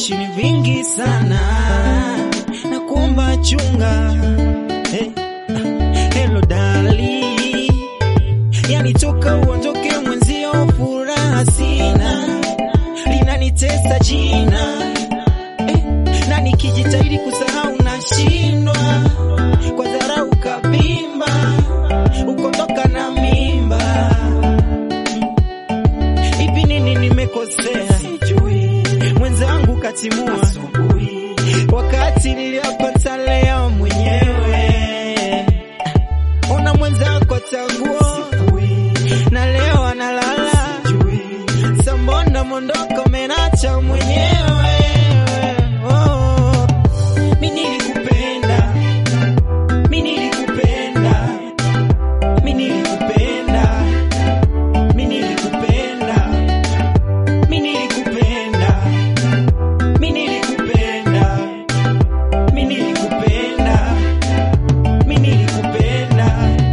vishawishi ni vingi sana, na kuomba chunga. Hey. Hello dali, yani toka uondoke mwenzio, furaha sina, linanitesa jina eh, na nikijitahidi kusahau nashindwa, kwa dharau kabimba, ukondoka na mimba. Hivi nini nimekosea? Sijui mwenzangu katimua asubuhi, wakati niliyopata leo mwenyewe. Ona mwenzako tanguo na leo analala, sambona mondoko menacha mwenyewe. Oh, mi nilikupenda, mi nilikupenda, mi nilikupenda, mi nilikupenda, mi nilikupenda, mi nilikupenda, mi nilikupenda, mi nilikupenda.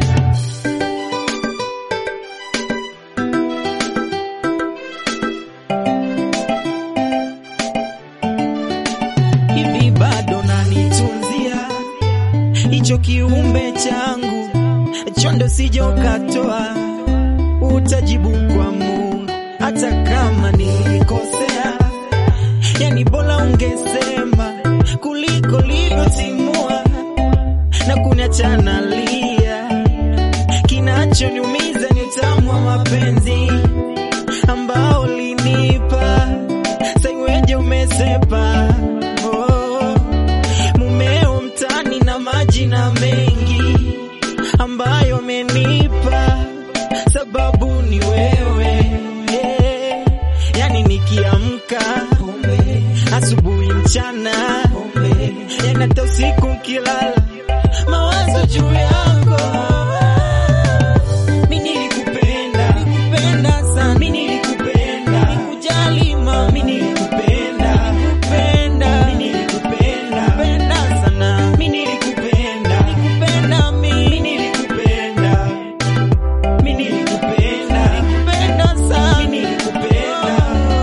hivi bado nanitunzia hicho kiumbe changu chondo sijokatoa, utajibu kwa Mungu hata kama nilikosea. Yani bora ungesema kuliko livyotimua na kuniacha nalia. Kinachoniumiza ni utamu wa mapenzi ambao linipa saiweje umesepa oh, mumeo mtani na majina mengi ambayo amenipa sababu ni wewe eh, yani nikiamka asubuhi mchana yani hata usiku nkilala mawazo juu yako mi nilikupenda nilikupenda sana mi nilikupenda nikujali mama mi nilikupenda nikupenda mi nilikupenda kupenda sana mi nilikupenda nikupenda mi mi nilikupenda mi nilikupenda nikupenda sana mi nilikupenda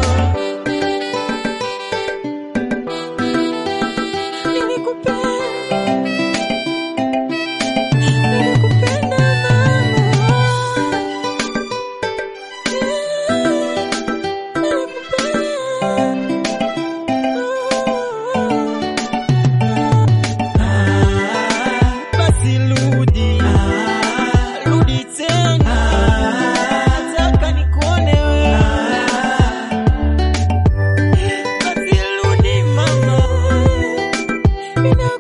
Basi rudi, rudi tena, nataka nikuone wewe. Basi rudi mama,